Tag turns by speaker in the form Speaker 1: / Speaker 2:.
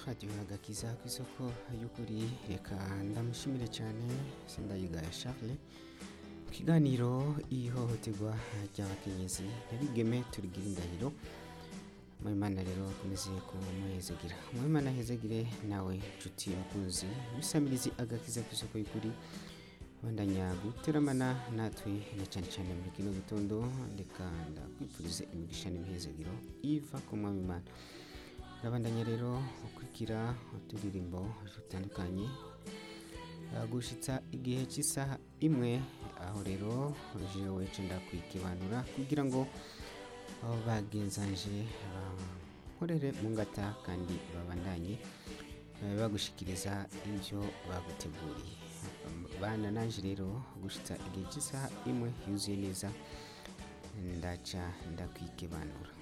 Speaker 1: radiyo agakiza ku isoko y'ukuri reka ndamushimire cyane sindayigaya charles mu kiganiro ihohoterwa ry'abakenyezi nabigeme turigira indahiro Mwimana rero akomeze kumuhezegira Mwimana ahezegire nawe nshuti mukunzi bisamirizi agakiza ku isoko y'ukuri bandanya guteramana natwe na cyane cyane muri kino gitondo reka ndakwifurize imigisha n'imihezegiro iva ku mwami Imana ndabandanya rero ukurikira uturirimbo dutandukanye gushitsa igihe cy'isaha imwe aho rero jewe nda kwikibanura kugira ngo aho bagenzanje bankorere mu ngata kandi babandanye bagushikiriza ibyo baguteguriye bana nanje rero gushitsa igihe cy'isaha imwe yuzuye neza ndaca ndakwikibanura